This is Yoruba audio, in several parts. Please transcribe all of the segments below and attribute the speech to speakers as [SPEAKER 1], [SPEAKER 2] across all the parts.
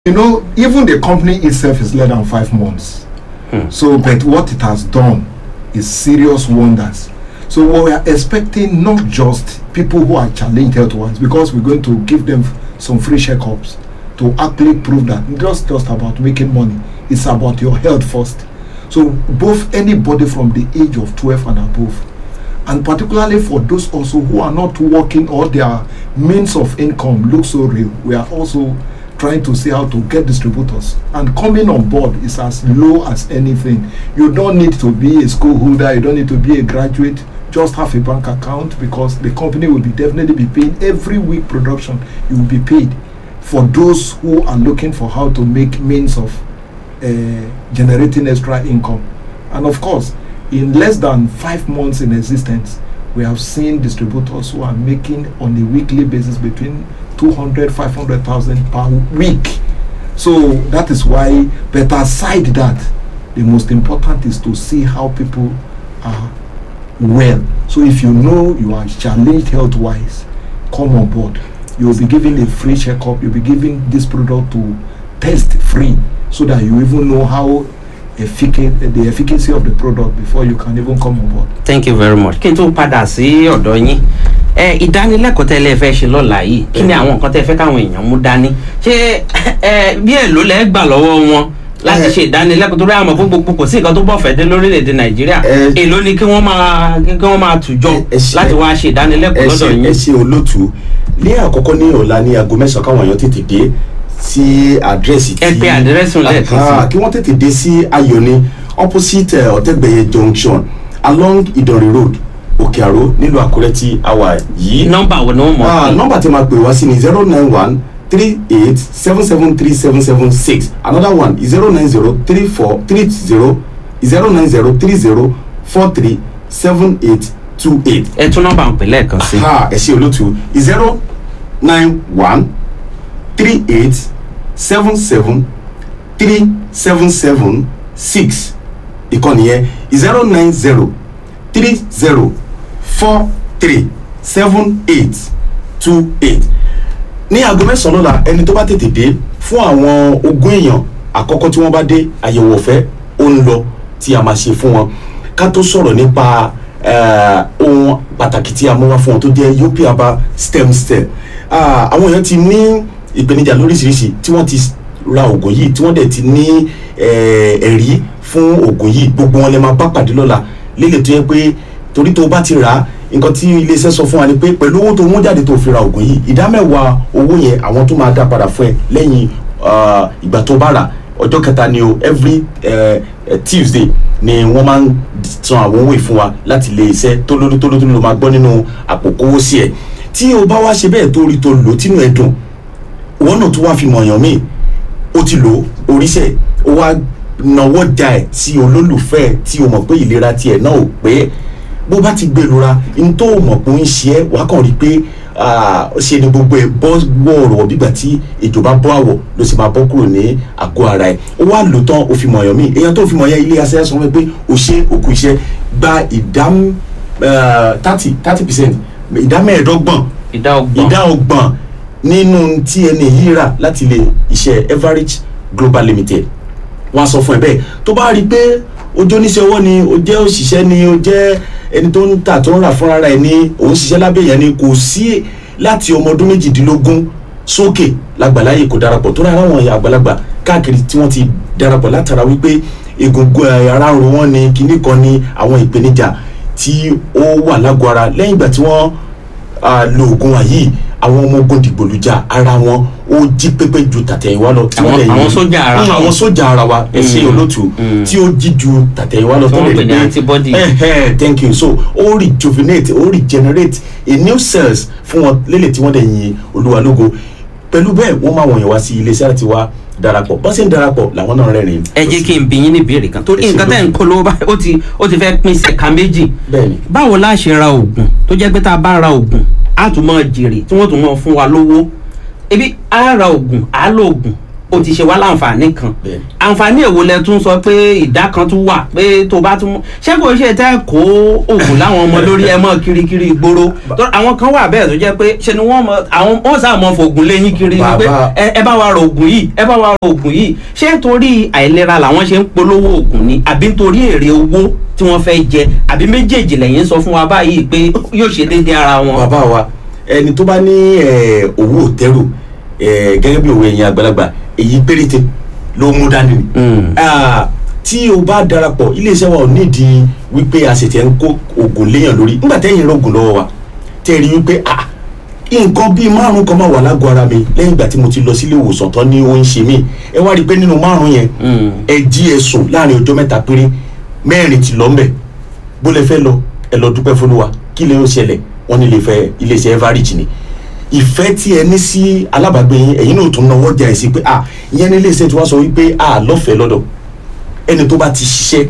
[SPEAKER 1] you know, even the company itself is less than five months. So, but what it has done is serious wonders. So, we are expecting not just people who are challenged health wise, because we're going to give them some free checkups to actually prove that it's just just about making money. It's about your health first. So, both anybody from the age of 12 and above, and particularly for those also who are not working or their means of income look so real, we are also trying to see how to get distributors and coming on board is as low as anything you don't need to be a school holder you don't need to be a graduate just have a bank account because the company will be definitely be paying every week production you will be paid for those who are looking for how to make means of uh, generating extra income and of course in less than five months in existence we have seen distributors who are making on a weekly basis between 200 500,000 per week so that is why but aside that the most important is to see how people are well so if you know you are challenged health wise come on board you will be given a free checkup you'll be given this product to test free so that you even know how efficacious the efficacy of the product before you can even come on board.
[SPEAKER 2] thank you very much kí n tó padà sí ọ̀dọ̀ yín ẹ ìdánilẹ́kọ̀ọ́ tẹ́lẹ̀ fẹ́ ṣe lọ́la yìí kí ni àwọn nǹkan tẹ́ fẹ́ káwọn èèyàn mú dání ṣé ẹ bí èlò lẹ́ gbà lọ́wọ́ wọn láti ṣe ìdánilẹ́kọ̀ọ́ torí àmọ́ fún gbogbo kò sí nǹkan tó bọ̀ fẹ́ dé lórílẹ̀‐èdè nàìjíríà
[SPEAKER 3] Ẹ-
[SPEAKER 2] èlò ni kí wọ́n máa kí wọ́n máa tùjọ
[SPEAKER 3] Ẹ- ẹ ṣe-
[SPEAKER 2] láti wá ṣe ìdánilẹ́kọ̀ọ́
[SPEAKER 3] ẹ
[SPEAKER 2] lọ́dọ̀
[SPEAKER 3] ṣe
[SPEAKER 2] yín.
[SPEAKER 3] ẹ ṣe olóòtú ní àkọ́kọ́ ní ọ̀la ní aago mẹ́sàn-án káwọn èèyàn tètè dé sí àdírẹ́sì tí
[SPEAKER 2] Ẹ pe àdírẹ́sì òun lẹ́ẹ̀kan sí.
[SPEAKER 3] Aha, kí wọ́n tètè dé sí ayọ̀ni opposite eh, ọ̀tẹ́gbẹ̀yẹ junction along ìdọ̀rẹ̀ road òkè àró nílùú àkúrẹ́ tí a wà yìí.
[SPEAKER 2] nọ́mbà wo ni wọ́n mọ̀
[SPEAKER 3] Ah,
[SPEAKER 2] sí?
[SPEAKER 3] nọ́mbà tí máa pè wá sí ni zero nine one three eight seven seven three seven seven six another one zero nine zero three four three zero zero nine zero three zero four three seven eight two eight
[SPEAKER 2] ẹ tún nọ́mbà ń pè lẹ́ẹ̀kan sí.
[SPEAKER 3] ha ẹ ṣe olótú zero nine one three eight seven seven three seven seven six ìkànnì yẹn zero nine zero three zero four three seven eight two eight ní aago mẹ́sàn-án lọ́la ẹni tó bá tètè dé fún àwọn ogún èèyàn àkọ́kọ́ tí wọ́n bá dé àyẹ̀wò ọ̀fẹ́ ó ń lọ tí a máa ṣe fún wọn ká tó sọ̀rọ̀ nípa eh, ohun pàtàkì tí a mú wá fún wọn tó jẹ́ yopiaba stem cell Ah, àwọn èèyàn ti ní ìpèníjà lóríṣiríṣi tí wọ́n ti ra oògùn yìí tí wọ́n dẹ̀ ti ní eh, ẹ̀rí fún oògùn yìí gbogbo wọn lè máa bá pàdé lọ́la lélẹ̀ tó yẹ pé torí tó bá ti rà á nǹkan tí iléeṣẹ́ sọ fún wa ni pé pẹ̀lú owó tó mú jáde tó fi ra oògùn yìí ìdá mẹ́wàá owó yẹn àwọn tó máa dá padà fún ẹ lẹ́yìn ah, ìgbà tó bá rà ọjọ́ kẹta ni o every eh, eh, tuesday ni wọ́n máa ń san àwọn owó ìfún wa láti ilé iṣẹ́ tó lórí tó lórí tó ló máa gbọ́ nínú àpò kówó sí ẹ̀ tí o bá wá ṣe bẹ́ẹ̀ tó rí tó lò tínú ẹ̀ dùn wọn náà tún wá fi mọ̀yàn míì ó ti lò ó oríṣẹ́ ó wá nawọ́ da ẹ̀ sí olólùfẹ́ ẹ̀ tí o mọ̀ pé ìlera tiẹ̀ náà ò pé bó bá ti gbèrora n tó mọ̀ pé ó ń ṣe ẹ́ wàá kàn rí i pé ah, ṣe ni gbogbo ẹ̀ bọ́ wọ̀ọ̀rọ̀ bígbà tí ejò bá bọ́ àwọ̀ ló sì máa bọ́ kúrò ní àgọ́ ara ẹ̀ ó wá lò tán ó fi mọ̀yàn míì èèyàn tó fi mọ̀yàn ilé aṣẹ́ sọ fún mi pé o ṣe òkú iṣẹ́ gba ìdá thirty thirty percent ìdá mẹ́ẹ̀ẹ́dọ́gbọ̀n
[SPEAKER 2] ìdá ọgbọ̀n
[SPEAKER 3] ìdá ọgbọ̀n nínú tí ẹni yìí rà láti ilé iṣẹ́ Everage Global Limited wọ́n á sọ fún ẹ bẹ́ẹ̀ tó bá rí i pé ojú oníṣẹ́ ọwọ́ ni o jẹ́ òṣìṣẹ́ ni o jẹ́ ẹni tó ń tà tó ń rà fúnra rẹ̀ ni òun ṣiṣẹ́ lábẹ́ yẹn ni kò sí láti ọmọ ọdún méjìdínlógún sókè lágbàláyè kò darapọ̀ tó rárá àwọn àgbàlagbà káàkiri tí wọ́n ti darapọ̀ látara wípé egungun ẹ̀, ara ń ro wọ́n ni kinní kan ni àwọn ìpèníjà tí ó wà lágọ̀ọ́ ara lẹ́yìn ìgbà tí wọ́n ah, lo oògùn wa yìí àwọn ọmọ ogun dìgbòlùjà ara wọn ó jí pépé ju tàtẹ̀yìnwá lọ. tí
[SPEAKER 2] Àwọn-
[SPEAKER 3] wọ́n lè
[SPEAKER 2] àwọn
[SPEAKER 3] ní-
[SPEAKER 2] sójà ara
[SPEAKER 3] Mm,
[SPEAKER 2] wọn.
[SPEAKER 3] àwọn sójà ara wa ẹ ṣe
[SPEAKER 2] Mm,
[SPEAKER 3] olótù
[SPEAKER 2] mm.
[SPEAKER 3] tí ó jí ju tàtẹ̀yìnwá lọ
[SPEAKER 2] Tí wọ́n
[SPEAKER 3] lè
[SPEAKER 2] pè ní
[SPEAKER 3] gbé-
[SPEAKER 2] antibody.
[SPEAKER 3] Eh, eh, thank you so ó rejuvenate ó regenerate a new cells fún wọn lélẹ̀ tí wọ́n dẹ̀ yin olúwa lógo pẹ̀lú bẹ́ẹ̀ wọ́n máa wọ̀nyẹn wá sí iléeṣẹ́ láti wá darapọ̀ bọ́n sì ń darapọ̀ làwọn náà rẹ́rìn.
[SPEAKER 2] ẹ jẹ́ kí n bí yín ní ìbéèrè kan torí
[SPEAKER 3] Ẹ ṣe
[SPEAKER 2] nǹkan tẹ́ ń
[SPEAKER 3] lójú.
[SPEAKER 2] polówó báyìí ó ti ó ti fẹ́ pín ṣẹ̀ka méjì
[SPEAKER 3] bẹ́ẹ̀ni
[SPEAKER 2] báwo la ṣe ra oògùn tó jẹ́ pé tá a bá ra oògùn á tún máa jèrè tí wọ́n tún máa fún wa lówó ebi á ra oògùn á lo oògùn ó ti ṣe wá láǹfààní kan
[SPEAKER 3] Bẹ́ẹ̀.
[SPEAKER 2] àǹfààní èwo lẹ tún sọ pé ìdá kan tún wà pé tó bá tún ṣé kò ṣe tẹ́ kó oògùn láwọn ọmọ lórí ẹ mọ́ kirikiri ìgboro tó àwọn kan wà bẹ́ẹ̀ tó jẹ́ pé ṣe ni wọ́n mọ àwọn wọ́n sá mọ́ fògùn léyìn kiri ni pé
[SPEAKER 3] Bàbá-
[SPEAKER 2] ẹ ẹ bá wa rọ oògùn yìí ẹ bá wa rọ oògùn yìí ṣé nítorí àìlera làwọn ṣe ń polówó oògùn ni àbí nítorí èrè owó tí wọ́n fẹ́ jẹ àbí méjèèjì lẹ́yìn sọ fún wa báyìí pé yóò ṣe déédéé ara wọn.
[SPEAKER 3] bàbá wa ẹni tó bá ní eh, owó òtẹ́rù eh, gẹ́gẹ́ bí òwe ẹ̀yin àgbàlagbà èyí péréte ló mú dání ni.
[SPEAKER 2] Mm.
[SPEAKER 3] Ah, tí o bá darapọ̀ iléeṣẹ́ wa ò nídìí wípé a sì tẹ̀ ń kó oògùn léèyàn lórí nígbà tẹ́yìn rògùn lọ́wọ́ wa tẹ́ ẹ rí wípé ah nǹkan bíi márùn kan máa wà lágọ̀ọ́ ara mi lẹ́yìn ìgbà tí mo ti lọ sílé ìwòsàn tán ní ó ń ṣe mí ẹ wá rí i pé nínú márùn yẹn
[SPEAKER 2] Mm.
[SPEAKER 3] ẹ jí ẹ sùn láàrin ọjọ́ mẹ́ta péré mẹ́rin ti lọ ńbẹ̀ bó lẹ fẹ́ lọ ẹ lọ dúpẹ́ fọlúwa kí lè ó ṣẹlẹ̀ wọ́n ní iléeṣẹ́ iléeṣẹ́ everage ni ìfẹ́ tí ẹ ní sí alábàágbé yín ẹ̀yin náà tún náwó jà ẹ̀ sí pé ah ìyẹn ní iléeṣẹ́ tí wọ́n sọ wípé ah lọ́fẹ̀ẹ́ lọ́dọ̀ ẹni tó bá ti ṣiṣẹ́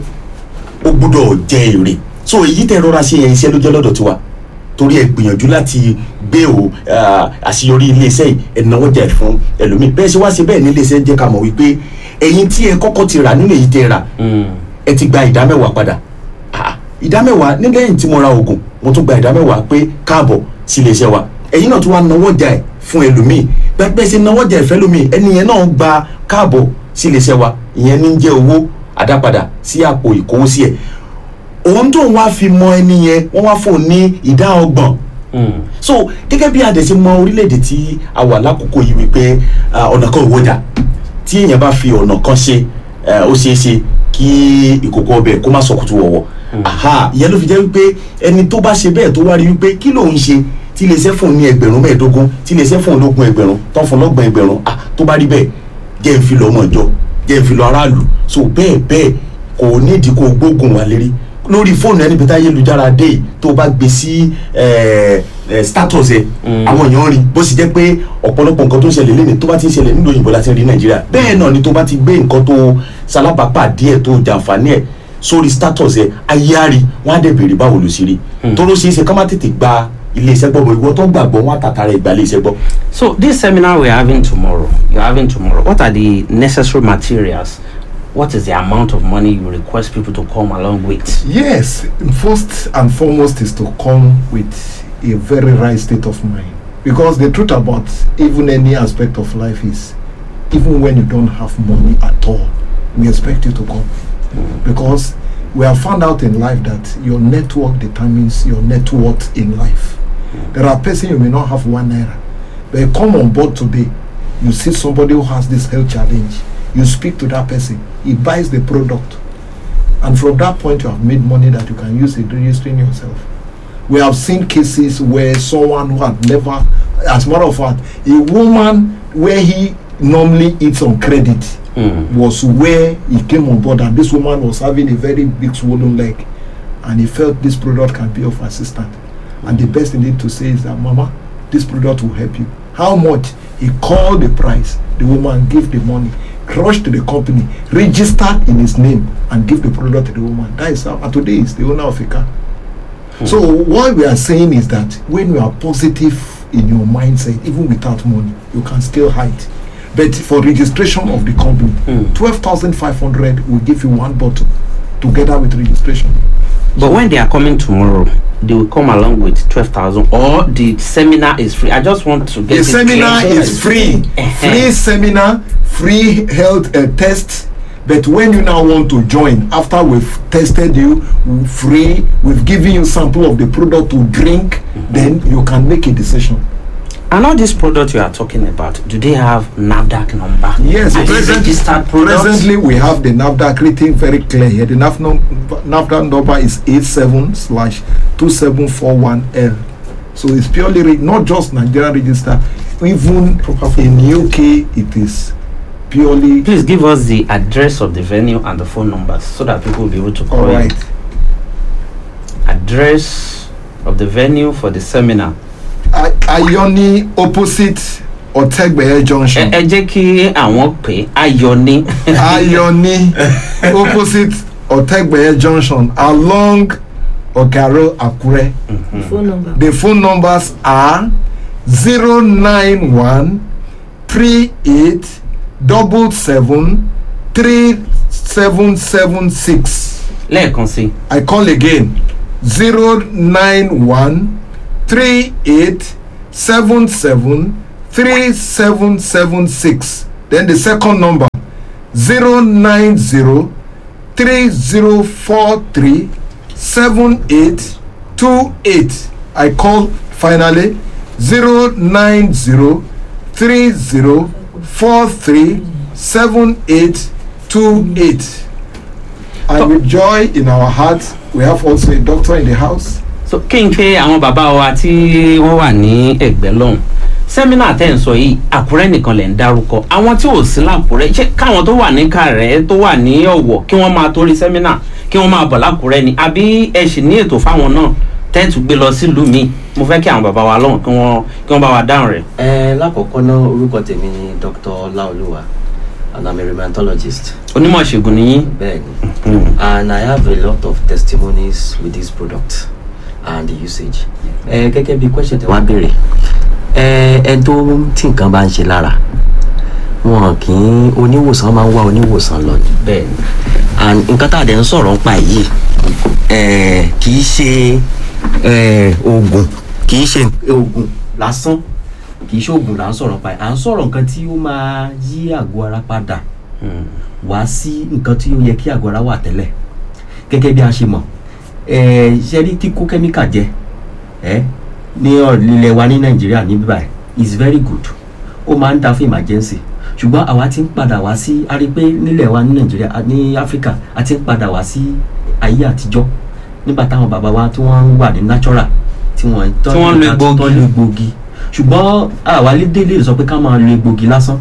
[SPEAKER 3] ó gbúdọ̀ jẹ èrè so èyí tẹ rọra ṣe yẹn iṣẹ́ ló jẹ́ lọ́dọ̀ tiwa torí ẹ gbìyànjú láti gbé o ah, àṣeyọrí iléeṣẹ́ yìí ẹ náwó jà ẹ̀ fún ẹlòmíì bẹ́ẹ̀ ṣe wá ṣe bẹ́ẹ̀ ní iléeṣẹ́ jẹ́ ká mọ̀ wípé ẹ̀yin tí ẹ kọ́kọ́ ti rà nínú èyí tẹ rà
[SPEAKER 2] Mm.
[SPEAKER 3] ẹ ti gba ìdá mẹ́wàá padà Ah, ìdá mẹ́wàá ní lẹ́yìn tí mo ra oògùn mo tún gba ìdá mẹ́wàá pé káàbọ̀ sí iléeṣẹ́ wa ẹ̀yin náà tún wá náwó jà ẹ̀ fún ẹlòmíì pẹ́pẹ́ ṣe náwó jà ẹ̀ fẹ́ lómi ẹni yẹn náà gba káàbọ̀ sí iléeṣẹ́ wa ìyẹn ní jẹ́ owó àdápadà sí àpò ìkówósí ẹ̀ òun tó ń wá fi mọ ẹni yẹn wọ́n wá fún un ní ìdá ọgbọ̀n
[SPEAKER 2] Mm.
[SPEAKER 3] so gẹ́gẹ́ bí adẹ̀sí mọ orílẹ̀-èdè tí a wà lákòókò yìí wípé ah, ọ̀nà kan ò wọjà tí èèyàn bá fi ọ̀nà kan ṣe eh, ó ṣeé ṣe kí ìkòkò ọbẹ̀ kó má sọkùtù wọ̀wọ̀ aha ìyẹn ló fi jẹ́ wípé ẹni tó bá ṣe bẹ́ẹ̀ tó wá rí wípé kí lòun ṣe tí iléeṣẹ́ fún un ní ẹgbẹ̀rún mẹ́ẹ̀ẹ́dógún tí iléeṣẹ́ fún un lógún ẹgbẹ̀rún tán fún un lọ́gbọ̀n ẹgbẹ̀rún ah tó bá rí bẹ́ẹ̀ jẹ́ ń fi lọ ọmọ ìjọ jẹ́ ń fi lọ aráàlú so bẹ́ẹ̀ bẹ́ẹ̀ kò nídìí kó o gbógun wà lérí lórí fóònù ẹni bíta ayélujára dé yìí tó o bá gbé sí eh, eh, status ẹ
[SPEAKER 2] Mm.
[SPEAKER 3] àwọn èèyàn rí bó sì jẹ́ pé ọ̀pọ̀lọpọ̀ nǹkan tó ń ṣẹlẹ̀ lẹ́nu tó bá ti ń ṣẹlẹ̀ nílùú òyìnbó láti rí nàìjíríà bẹ́ẹ̀ náà ni tó bá ti gbé nǹkan tó ṣalábàápà díẹ̀ tó jàǹfààní ẹ̀ sórí status ẹ ayé á rí wọn á dẹ̀ béèrè báwo ló ṣe rí tó ló ṣe é ṣe ká má tètè gba iléeṣẹ́ gbọ́ bọ̀ ìwọ tó gbàgbọ́ wọn àtàtàrà ìgbà iléeṣẹ́ gbọ́.
[SPEAKER 2] So this seminar we're having tomorrow, you're having tomorrow. What are the necessary materials? What is the amount of money you request people to come along with?
[SPEAKER 1] Yes, first and foremost is to come with a very right state of mind. Because the truth about even any aspect of life is, even when you don't have money at all, we expect you to come. Because we have found out in life that your network determines your net worth in life. There are persons you may not have one naira, but you come on board today, you see somebody who has this health challenge, you speak to that person, he buys the product, and from that point you have made money that you can use in registering yourself we have seen cases where someone who had never as a matter of fact a woman where he normally eats on credit
[SPEAKER 2] Mm.
[SPEAKER 1] was where he came on board and this woman was having a very big swollen leg and he felt this product can be of assistance and the best thing to say is that mama this product will help you how much he called the price the woman gave the money rushed to the company registered in his name and give the product to the woman that is how and today is the owner of a car so what we are saying is that when you are positive in your mindset even without money you can still hide but for registration of the company
[SPEAKER 2] Mm.
[SPEAKER 1] twelve thousand five hundred will give you one bottle together with registration
[SPEAKER 2] But when they are coming tomorrow, they will come along with 12,000 or the seminar is free. I just want to get
[SPEAKER 1] the
[SPEAKER 2] it
[SPEAKER 1] seminar
[SPEAKER 2] clear.
[SPEAKER 1] is free
[SPEAKER 2] Eh-heh.
[SPEAKER 1] free seminar free health uh, test but when you now want to join after we've tested you free we've given you sample of the product to drink then you can make a decision
[SPEAKER 2] And all these products you are talking about, do they have NAVDAC number?
[SPEAKER 1] Yes,
[SPEAKER 2] Are they
[SPEAKER 1] present-
[SPEAKER 2] registered products?
[SPEAKER 1] Presently, we have the NAFDAC written very clear here. The NAF num- NAFDAC number is 87 slash 2741L. So it's purely re- not just Nigeria register, even in UK, it is purely.
[SPEAKER 2] Please give us the address of the venue and the phone numbers so that people will be able to call
[SPEAKER 1] All
[SPEAKER 2] you.
[SPEAKER 1] right.
[SPEAKER 2] Address of the venue for the seminar.
[SPEAKER 1] I- Ayoni opposite Otegbeye
[SPEAKER 2] Ẹ
[SPEAKER 1] Junction.
[SPEAKER 2] ẹ jẹ́ kí àwọn pè é ayọ̀ ní.
[SPEAKER 1] Ayoni opposite Otegbeye Junction along Okaro Akure.
[SPEAKER 4] phone number
[SPEAKER 1] The phone numbers are 091 38 double seven three seven seven six.
[SPEAKER 2] lẹ́ẹ̀kan sí i
[SPEAKER 1] I call again zero nine one three eight seven seven three seven seven six then the second number zero nine zero three zero four three seven eight two eight I call finally zero nine zero three zero four three seven eight two eight. And with joy in our hearts, we have also a doctor in the house.
[SPEAKER 2] so kí n pé àwọn bàbá wa tí wọ́n wà ní ẹ̀gbẹ́ lọ́hùn sẹ́mínà tẹ́ ń sọ yìí àkúrẹ́ nìkan lẹ̀ ń dárúkọ àwọn tí ò sí lákúrẹ́ ṣé káwọn tó wà ní kàrẹ́ tó wà ní ọ̀wọ̀ kí wọ́n máa torí sẹ́mínà kí wọ́n máa bọ̀ lákúrẹ́ ni àbí ẹ sì ní ètò fáwọn náà tẹ́ẹ̀tù gbé lọ sílùú mi mo fẹ́ kí àwọn bàbá wa lọ́hùn kí wọ́n kí wọ́n bá wa dáhùn rẹ̀.
[SPEAKER 4] ẹ lákọ̀ọ́kọ́ náà orúkọ tèmi ni dr laoluwa and i'm a rheumatologist
[SPEAKER 2] onímọ̀ ìṣègùn nìyí.
[SPEAKER 4] bẹ́ẹ̀ni and i have a lot of testimonies with this product and the usage ẹ gẹ́gẹ́ bí question tẹ wá béèrè ẹ ẹ tó tí nǹkan bá ń ṣe lára wọn kì í oníwòsàn máa ń wá oníwòsàn lọ ni
[SPEAKER 2] bẹ́ẹ̀ni
[SPEAKER 4] and nǹkan tá a dẹ̀ ń sọ̀rọ̀ nípa yìí eh, kì í ṣe eh, oògùn kì í ṣe oògùn lásán kì í ṣe oògùn là ń sọ̀rọ̀ nípa yìí à ń sọ̀rọ̀ nǹkan tí ó máa yí àgọ́ ara padà wá sí nǹkan tí ó yẹ kí àgọ́ ara wà tẹ́lẹ̀ gẹ́gẹ́ bí a ṣe mọ̀ eh, ṣe rí kíkó kẹ́míkà jẹ eh, ní ilẹ̀ wa ní nàìjíríà ní bíbáyìí is very good ó máa ń da fún emergency ṣùgbọ́n àwa ti ń padà wá sí a rí i pé nílẹ̀ wa ní nàìjíríà a- ní áfíríkà a ti ń padà wá sí ayé àtijọ́ nígbà táwọn bàbá wa tí wọ́n wà ní natural tí wọ́n
[SPEAKER 2] Tí wọ́n lo egbòogi.
[SPEAKER 4] tó lo egbòogi ṣùgbọ́n àwa lédè lè sọ pé ká máa lo egbòogi lásán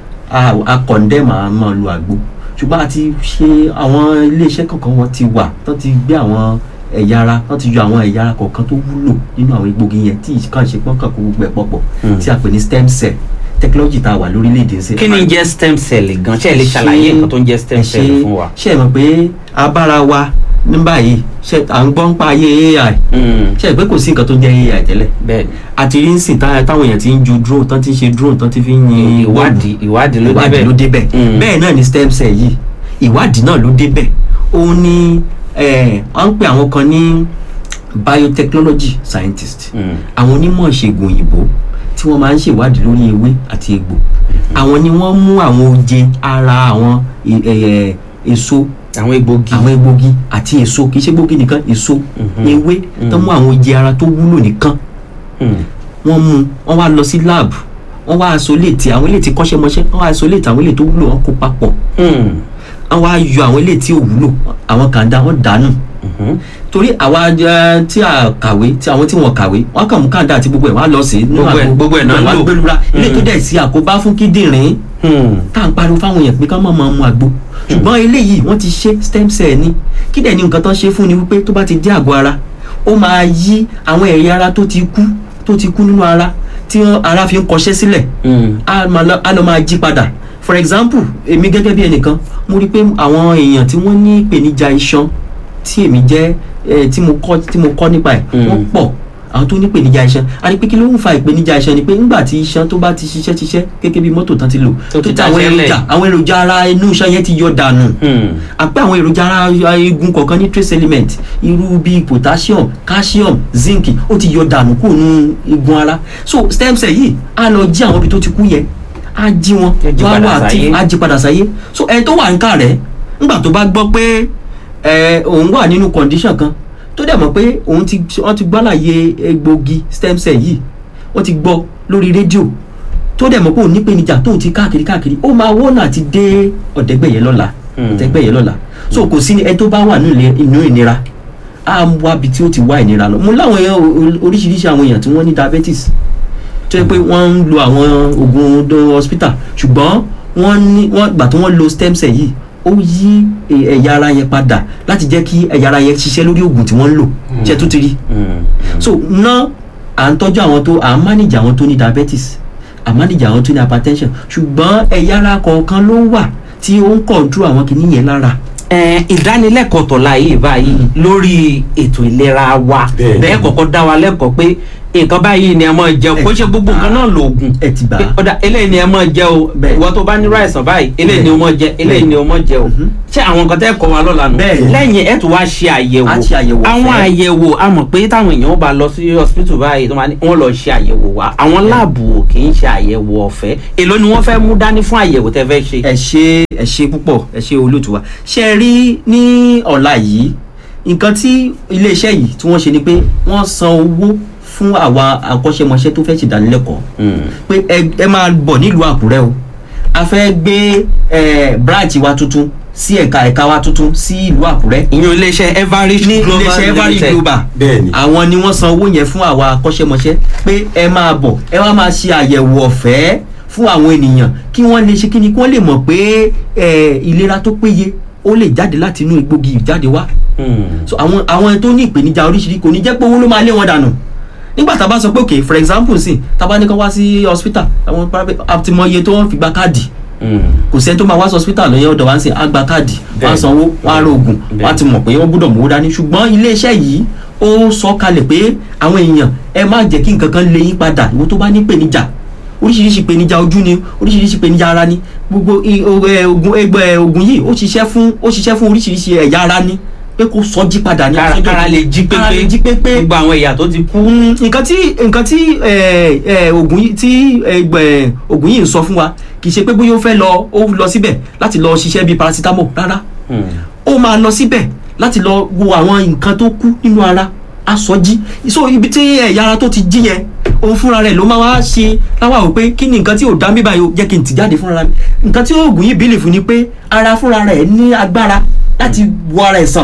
[SPEAKER 4] a a condemn a máa lo àgbo ṣùgbọ́n a ti ṣe àwọn iléeṣẹ́ kọ̀ọ̀kan wọn ti wà tó ti gbé àwọn ẹ̀yà ara tó ti yọ àwọn ẹ̀yà ara kọ̀ọ̀kan tó wúlò nínú àwọn egbòogi yẹn tí kàn ṣe pọ́n kàn kó gbogbo ẹ̀ pọ̀pọ̀
[SPEAKER 2] Hmm.
[SPEAKER 4] tí a pè ní stem cell technology tá a wà lórílẹ̀‐èdè ń ṣe.
[SPEAKER 2] kí ni ń jẹ́ stem cell gan ṣé ẹ lè ṣàlàyé nǹkan tó ń jẹ́ stem cell fún wa.
[SPEAKER 4] ṣe é mọ̀ pé abára wa ní báyìí ṣe à ń gbọ́ ń pa ayé ai
[SPEAKER 2] Mm,
[SPEAKER 4] ṣe é pé kò sí nǹkan tó ń jẹ́ ai tẹ́lẹ̀
[SPEAKER 2] bẹ́ẹ̀ni
[SPEAKER 4] àti rí ń sìn tá- táwọn èèyàn ti ń ju drone tán ti ń ṣe drone tán ti fi ń yin
[SPEAKER 2] ìwádìí ìwádìí ló
[SPEAKER 4] ìwádìí ló débẹ̀
[SPEAKER 2] Mm.
[SPEAKER 4] bẹ́ẹ̀ náà ni stem cell yìí ìwádìí náà ló débẹ̀ òun ni eh, à ń pè àwọn kan ní biotechnology scientist
[SPEAKER 2] Mm.
[SPEAKER 4] àwọn onímọ̀ ìṣègùn òyìnbó tí wọ́n máa ń ṣèwádìí lórí ewé àti egbò àwọn ni wọ́n mú àwọn oje ara àwọn e- eh, èso
[SPEAKER 2] àwọn egbògi
[SPEAKER 4] àwọn egbògi àti èso kì í ṣe egbògi nìkan èso
[SPEAKER 2] Mhm.
[SPEAKER 4] ewé tó mú àwọn oje ara tó wúlò nìkan
[SPEAKER 2] Mm,
[SPEAKER 4] wọ́n mú wọ́n wá lọ sí lab wọ́n wá isolate àwọn ilé tí kọ́ṣẹ́mọṣẹ́ wọ́n wá isolate àwọn ilé tó wúlò wọ́n kó papọ̀
[SPEAKER 2] mm,
[SPEAKER 4] wọ́n wá yọ àwọn ilé tí ò wúlò àwọn kan dá wọ́n dànù
[SPEAKER 2] mhm.
[SPEAKER 4] torí àwa eh, tí a kàwé tí àwọn tí wọn kàwé wọn kàn mú kàńdà àti gbogbo ẹ̀ wọ́n á lọ sí nínú
[SPEAKER 2] Gbogbo ẹ̀-
[SPEAKER 4] àgbo,
[SPEAKER 2] gbogbo ẹ̀ náà ń
[SPEAKER 4] wọ́n á
[SPEAKER 2] lò.
[SPEAKER 4] gbẹlura ilé tó
[SPEAKER 2] Mm.
[SPEAKER 4] dẹ̀ sí àkóbá fún kíndìnrín
[SPEAKER 2] Hmm.
[SPEAKER 4] tá à ń pariwo fáwọn èèyàn pé ká má máa mu àgbo ṣùgbọ́n eléyìí wọ́n ti ṣe stem cell ni kí dẹ̀ ni nǹkan tán ṣe fún ni wípé tó bá ti dé àgọ́ ara ó máa yí àwọn ẹ̀yà ara tó ti kú tó ti kú nínú ara tí wọ́n- ara fi ń kọṣẹ́ sílẹ̀
[SPEAKER 2] Mm.
[SPEAKER 4] á máa lọ á lọ máa jí padà for example èmi gẹ́gẹ́ bí ẹnìkan mo rí i pé àwọn èèyàn tí wọ́n ní ìpèníjà iṣan tí èmi jẹ́ eh, tí mo kọ́ tí mo kọ́ nípa ẹ̀
[SPEAKER 2] Mm.
[SPEAKER 4] wọ́n pọ̀ àwọn tó ní ìpèníjà iṣan a rí i pé kí ló ń fa ìpèníjà iṣan ni pé nígbà tí iṣan tó bá ti ṣiṣẹ́ ṣiṣẹ́ gẹ́gẹ́ bí mọ́tò tán ti lò
[SPEAKER 2] Tó ti
[SPEAKER 4] tó ti àwọn
[SPEAKER 2] dáṣẹ́ lẹ̀.
[SPEAKER 4] èròjà àwọn èròjà ara inú iṣan yẹn ti yọ dànù
[SPEAKER 2] Hmm.
[SPEAKER 4] àpẹ àwọn èròjà ara eegun kọ̀ọ̀kan ní trace element irú bíi potassium calcium zinc ó ti yọ dànù kúrò nínú eegun ara so stem cell yìí á lọ jí àwọn ibi tó ti kú yẹn á jí wọn
[SPEAKER 2] Á jí
[SPEAKER 4] wọ́n á
[SPEAKER 2] padà
[SPEAKER 4] wà
[SPEAKER 2] sáyé.
[SPEAKER 4] active á jí padà sáyé so ẹni tó wà ń kà rẹ̀ ńgbà tó bá gbọ́ pé ẹ òun wà nínú condition kan tó dẹ̀ mọ̀ pé òun ti wọ́n ti gbọ́láyé egbògi stem cell yìí wọ́n ti gbọ́ lórí rédíò tó dẹ̀ mọ̀ pé òun nípèníjà tóun ti káàkiri káàkiri ó máa wọ́nà àti dé ọ̀dẹ́gbẹ̀yẹ lọ́la
[SPEAKER 2] Hmm.
[SPEAKER 4] ọ̀dẹ́gbẹ̀yẹ lọ́la so kò sí ni ẹni tó bá wà nínú ilé- inú ìnira á wá bi tí ó ti wá ìnira lọ mo láwọn èèyàn o- oríṣiríṣi àwọn èèyàn tí wọ́n ní diabetes tó yẹ pé wọ́n ń lo àwọn oògùn do hospital ṣùgbọ́n wọ́n ní wọ́n gbà tí wọ́n lo stem cell yìí ó yí ẹ- ẹ̀yà ara yẹn padà láti jẹ́ kí ẹ̀yà ara yẹn ṣiṣẹ́ lórí oògùn tí wọ́n ń lò ṣe tó ti rí
[SPEAKER 2] Hmm.
[SPEAKER 4] so ná à ń tọ́jú àwọn tó à ń manage àwọn tó ní diabetes à ń manage àwọn tó ní hypertension ṣùgbọ́n ẹ̀yà ara kọ̀ọ̀kan ló wà tí ó ń control àwọn kìíní yẹn lára
[SPEAKER 2] Ẹ, ìdánilẹ́kọ̀ọ́ tọ̀la yìí báyìí lórí ètò ìlera wa
[SPEAKER 3] Bẹ́ẹ̀.
[SPEAKER 2] bẹ́ẹ̀ kọ́kọ́ dá wa lẹ́kọ̀ọ́ pé nǹkan báyìí ni ẹ máa jẹ o kó ṣe gbogbo nǹkan náà lòògùn
[SPEAKER 4] ẹ ti gbà á.
[SPEAKER 2] pé ọ̀dà eléyìí ni ẹ máa jẹ o
[SPEAKER 4] Bẹ́ẹ̀.
[SPEAKER 2] ìwọ tó bá nírú àìsàn báyìí eléyìí ni o máa jẹ eléyìí ni o máa jẹ o
[SPEAKER 4] Mhm.
[SPEAKER 2] ṣé àwọn nǹkan tẹ́ kọ́ wa lọ́la nù
[SPEAKER 4] Bẹ́ẹ̀.
[SPEAKER 2] lẹ́yìn ẹ̀ tún wá ṣe àyẹ̀wò
[SPEAKER 4] Á ṣe àyẹ̀wò
[SPEAKER 2] àwọn
[SPEAKER 4] ọ̀fẹ́.
[SPEAKER 2] àyẹ̀wò a mọ̀ pé táwọn èèyàn bá lọ sí hospital báyìí tó máa ní wọ́n lọ ṣe àyẹ̀wò wa àwọn láàbù kì í ṣe àyẹ̀wò ọ̀fẹ́ èló ni wọ́n fẹ́ mú dání fún àyẹ̀wò tẹ́ fẹ́ ṣe.
[SPEAKER 4] ẹ ṣe ẹ ṣe púpọ̀ ẹ ṣe olóòtú wa ṣe ẹ rí ní ọ̀la yìí nǹkan tí iléeṣẹ́ yìí tí wọ́n ṣe ni pé wọ́n san owó fún àwa akọ́ṣẹ́mọṣẹ́ tó fẹ́ ṣèdánilẹ́kọ̀ọ́
[SPEAKER 2] Mm.
[SPEAKER 4] pé ẹ ẹ máa bọ̀ nílùú àkúrẹ́ o a fẹ́ gbé ẹ branch wa tuntun sí ẹ̀ka ẹ̀ka wa tuntun sí ìlú àkúrẹ́
[SPEAKER 2] ìyẹn iléeṣẹ́ everest
[SPEAKER 4] ní
[SPEAKER 2] global
[SPEAKER 4] iléeṣẹ́ every
[SPEAKER 2] limited
[SPEAKER 4] global
[SPEAKER 3] Bẹ́ẹ̀ni.
[SPEAKER 4] àwọn ni wọ́n san owó yẹn fún àwa akọ́ṣẹ́mọṣẹ́ pé ẹ máa bọ̀ ẹ wá máa ṣe àyẹ̀wò ọ̀fẹ́ fún àwọn ènìyàn kí wọ́n lè ṣe kí ni kí wọ́n lè mọ̀ pé ẹ, ìlera tó péye ó lè jáde láti inú egbògi ìjáde wá
[SPEAKER 2] Mm.
[SPEAKER 4] so àwọn àwọn tó ní ìpèníjà oríṣiríṣi kò ní jẹ́ pé owó ló máa lé wọn dànù nígbà tá a bá sọ pé ok for example sí tá a bá ní kán wá sí hospital àwọn private àti mọ iye tó wọ́n fi gba káàdì
[SPEAKER 2] Mm.
[SPEAKER 4] kò sẹ́ni tó máa wá sí hospital lọ́yẹ́ ọ̀dọ̀ wá ń sìn á gba káàdì wọ́n á
[SPEAKER 2] Bẹ́ẹ̀ni.
[SPEAKER 4] sanwó wọ́n á ra oògùn
[SPEAKER 2] Bẹ́ẹ̀ni.
[SPEAKER 4] wọ́n á ti mọ̀ pé wọ́n gbọ́dọ̀ mówó dání ṣùgbọ́n iléeṣẹ́ yìí ó sọ kalẹ̀ pé àwọn èèyàn ẹ má jẹ́ kí nǹkan kan lé yín padà ìwọ tó bá ní ìpèníjà oríṣiríṣi ìpèníjà ojú ni oríṣiríṣi ìpèníjà ara ni gbogbo i- o- ẹ, oògùn ẹgbẹ́ oògùn yìí ó ṣiṣẹ́ fún ó ṣiṣẹ́ fún oríṣiríṣi ẹ̀yà ara ni pé kó sọ jí padà ní
[SPEAKER 2] kára
[SPEAKER 4] àsọjọ́
[SPEAKER 2] kára lè jí
[SPEAKER 4] kára lè jí
[SPEAKER 2] pépé
[SPEAKER 4] pépé
[SPEAKER 2] gbogbo àwọn ẹ̀yà tó ti kú.
[SPEAKER 4] Mm, nǹkan tí nǹkan tí ẹ, ẹ, oògùn yìí tí ẹgbẹ oògùn yìí ń sọ fún wa kì í ṣe pé bóyá ó fẹ́ lọ ó lọ síbẹ̀ láti lọ ṣiṣẹ́ bíi paracetamol rárá
[SPEAKER 2] Mm.
[SPEAKER 4] ó máa lọ síbẹ̀ láti lọ wo àwọn nǹkan tó kú nínú ara aṣọjí so ibi tí ẹ̀yà ara tó ti jí yẹn òun fúnra rẹ̀ ló máa wá ṣe láwa wò pé kí ni nǹkan tí ò dá mi báyìí o jẹ́ kí n tì jáde fúnra mi nǹkan tí oògùn yìí bílì fún ni pé ara fúnra rẹ̀ ní agbára láti wo ara ẹ̀ sàn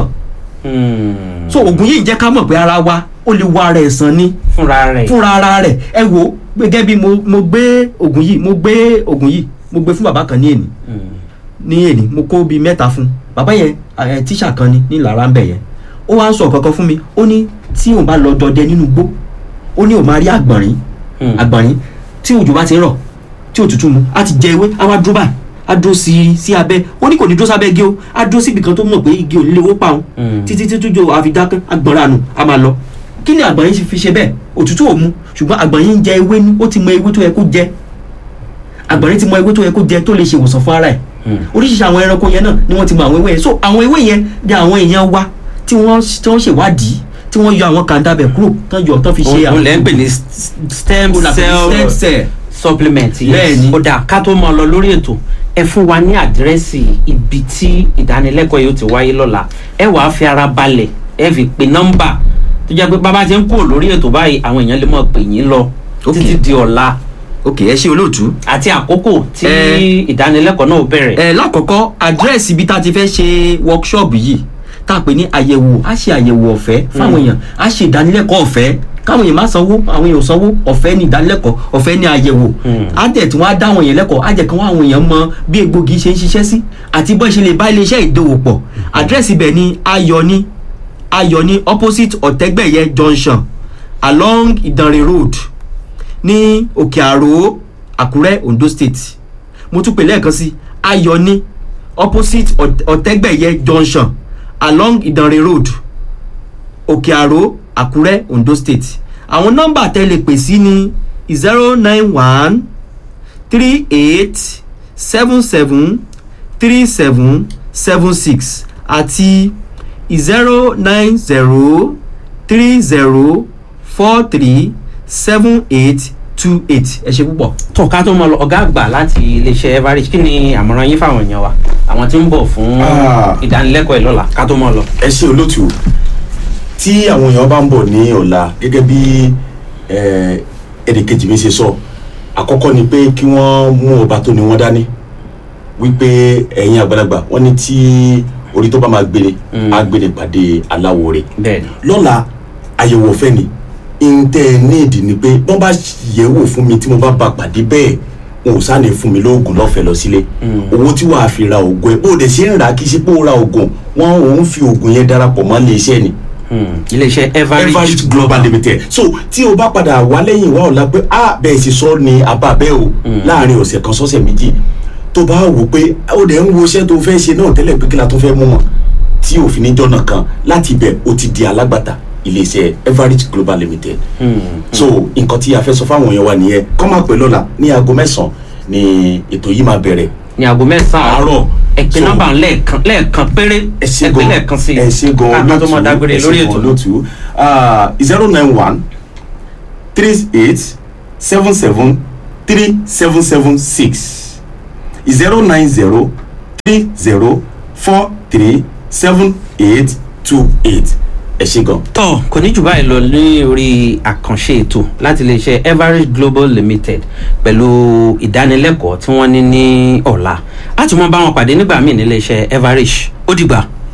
[SPEAKER 2] Mm.
[SPEAKER 4] so oògùn yìí jẹ́ ká mọ̀ pé ara wa ó lè wo ara ẹ̀ sàn ni
[SPEAKER 2] fúnra rẹ̀.
[SPEAKER 4] fúnra ara rẹ̀ ẹ wo gẹ́gẹ́ bí mo mo gbé oògùn yìí mo gbé oògùn yìí mo gbé fún bàbá kan ní èní
[SPEAKER 2] Mm.
[SPEAKER 4] ní èní mo kó bíi mẹ́ta fún bàbá yẹn ẹ tíṣà kan ni ní lára ń bẹ̀ yẹn ó wá ń sọ kankan fún mi ó ní tí òun bá lọ dọdẹ nínú igbó ó ní òun máa rí àgbọ̀nrín
[SPEAKER 2] Mm.
[SPEAKER 4] àgbọ̀nrín tí òjò bá ti ń rọ̀ tí òtútù mu á ti jẹ ewé á wá dúró báyìí á dúró sí sí abẹ́ ó ní kò ní dúró sábẹ́ igi o á dúró síbi kan tó mọ̀ pé igi ò ní lè wó pa òun
[SPEAKER 2] Mm.
[SPEAKER 4] títí tí tójó àfi dákẹ́ àgbọ̀nránù á máa lọ kí ni àgbọ̀nrín fi ṣe bẹ́ẹ̀ òtútù ò mu ṣùgbọ́n àgbọ̀nrín ń jẹ ewé ní ó ti mọ ewé tó yẹ kó jẹ àgbọ̀nrín ti mọ ewé tó yẹ kó jẹ tó lè ṣe ìwòsàn fún ara ẹ̀
[SPEAKER 2] Mm.
[SPEAKER 4] oríṣiríṣi àwọn ẹranko yẹn náà ni wọ́n ti mọ àwọn ewé yẹn so àwọn ewé yẹn bí àwọn èèyàn wa tí wọ́n tí wọ́n ṣèwádìí tí wọ́n yọ àwọn kàńdà bẹ̀ kúrò tán yọ tán fi ṣe
[SPEAKER 2] òun lẹ́ ń pè ní s- stem
[SPEAKER 4] Ó là pè ní stem
[SPEAKER 2] cell
[SPEAKER 4] cell.
[SPEAKER 2] supplement
[SPEAKER 4] Bẹ́ẹ̀ni.
[SPEAKER 2] ó dà ká tó mọ lọ lórí ètò ẹ fún wa ní àdírẹ́sì ibi tí ìdánilẹ́kọ̀ọ́ yóò ti wáyé lọ́la ẹ wàá fi ara balẹ̀ ẹ fi pe nọ́mbà tó jẹ́ pé bàbá ti ń kúrò lórí ètò báyìí àwọn èèyàn lè mọ̀ pè yín lọ
[SPEAKER 4] Ok.
[SPEAKER 2] títí di ọ̀la
[SPEAKER 4] ok ẹ ṣe olóòtú.
[SPEAKER 2] àti àkókò tí
[SPEAKER 4] Ẹ.
[SPEAKER 2] ìdánilẹ́kọ̀ọ́ náà ó bẹ̀rẹ̀.
[SPEAKER 4] ẹ lákọ̀ọ́kọ́ àdírẹ́sì ibi tá a ti fẹ́ ṣe workshop yìí tá a pè ní àyẹ̀wò á ṣe àyẹ̀wò ọ̀fẹ́ fáwọn èèyàn á ṣe ìdánilẹ́kọ̀ọ́ ọ̀fẹ́ káwọn èèyàn má sanwó àwọn èèyàn ò sanwó ọ̀fẹ́ ní ìdánilẹ́kọ̀ọ́ ọ̀fẹ́ ní àyẹ̀wò
[SPEAKER 2] Mm.
[SPEAKER 4] á dẹ̀ tí wọ́n á dá àwọn èèyàn lẹ́kọ̀ọ́ á jẹ́ kí wọ́n àwọn èèyàn mọ bí egbògi ṣe ń ṣiṣẹ́ sí àti bọ́ ṣe lè bá iléeṣẹ́ ìdòwò pọ̀ àdírẹ́sì ibẹ̀ ni ayọ̀ni ayọ̀ni opposite ọ̀tẹ́gbẹ̀yẹ junction along ìdànrè road ní òkè àrò àkúrẹ́ ondo state mo tún pè lẹ́ẹ̀kan sí ayọ̀ni opposite Ọ̀t- ọ̀tẹ́gbẹ̀yẹ junction along ìdànrè road òkè àrò àkúrẹ́ ondo state àwọn nọ́mbà tẹ́ lè pè sí ni zero nine one three eight seven seven three seven seven six àti zero nine zero three zero four three seven eight two eight ẹ ṣe púpọ̀.
[SPEAKER 2] tó ká tó mọ lọ ọ̀gá àgbà láti iléeṣẹ́ everage kí ni àmọ̀ràn yín fáwọn èèyàn wa àwọn tí ń bọ̀ fún
[SPEAKER 3] Ah.
[SPEAKER 2] ìdánilẹ́kọ̀ọ́ ìlọ́la ká tó mọ lọ.
[SPEAKER 3] ẹ ṣe olótù tí àwọn èèyàn bá ń bọ̀ ní ọ̀la gẹ́gẹ́ bí eh, ẹnìkejì mi ṣe sọ àkọ́kọ́ ni pé kí wọ́n mú ọba tó ní wọ́n dání wípé ẹ̀yin àgbàlagbà wọ́n ní tí orí tó bá máa gbére
[SPEAKER 2] Mm.
[SPEAKER 3] á gbére pàdé aláwo rẹ̀
[SPEAKER 2] bẹ́ẹ̀ni
[SPEAKER 3] lọ́la àyẹ̀wò ọ̀fẹ́ ni ntẹ́ níìdì ni pé wọ́n bá yẹ̀wò fún mi tí mo bá bá pàdé bẹ́ẹ̀ wọn ò sáà ní fún mi lóògùn lọ́fẹ̀ẹ́ lọ sílé
[SPEAKER 2] Mm.
[SPEAKER 3] owó tí wàá fi ra oògùn ẹ̀ bó o dẹ̀ ṣe ń rà kí ṣe pé o ra oògùn wọn ò ń fi oògùn yẹn darapọ̀ mọ́ iléeṣẹ́ ni
[SPEAKER 2] Hmm, iléeṣẹ́ everage
[SPEAKER 3] everage global limited so tí o bá padà wá lẹ́yìn wá ọ̀la pé ah bẹ́ẹ̀ ṣe sọ ni àbá bẹ́ẹ̀ o
[SPEAKER 2] Mm.
[SPEAKER 3] láàrin ọ̀sẹ̀ kan sọ́sẹ̀ méjì tó bá wò pé ó dẹ̀ ń wo iṣẹ́ tó fẹ́ ṣe náà tẹ́lẹ̀ pé kí la tó fẹ́ mú mọ́ tí òfin níjọ́ náà kan láti ibẹ̀ ó ti di alágbàtà iléeṣẹ́ everage global limited so nǹkan tí a fẹ́ sọ fáwọn èèyàn wa nìyẹn kọ́ máa pè lọ́la ní aago mẹ́sàn-án ni ètò yìí máa bẹ̀rẹ̀
[SPEAKER 2] ní aago mẹ́sàn-án
[SPEAKER 3] Àárọ̀.
[SPEAKER 2] ẹ pè
[SPEAKER 3] So-
[SPEAKER 2] nọ́mbà lẹ́ẹ̀kan lẹ́ẹ̀kan péré
[SPEAKER 3] ẹ ṣe
[SPEAKER 2] ẹ pè
[SPEAKER 3] gan
[SPEAKER 2] lẹ́ẹ̀kan sí i
[SPEAKER 3] ẹ ṣe gan
[SPEAKER 2] ká tó mọ dágbére lórí ètò
[SPEAKER 3] lótú zero nine one three eight seven seven three seven seven six zero nine zero three zero four three seven eight two eight ẹ ṣe gan.
[SPEAKER 2] tọ́ kò ní jù báyìí lọ ní orí àkànṣe ètò láti iléeṣẹ́ everage global limited pẹ̀lú ìdánilẹ́kọ̀ọ́ tí wọ́n ní ní ọ̀la láti mọ bá wọn pàdé nígbà míì níléeṣẹ́ everage ó dìgbà.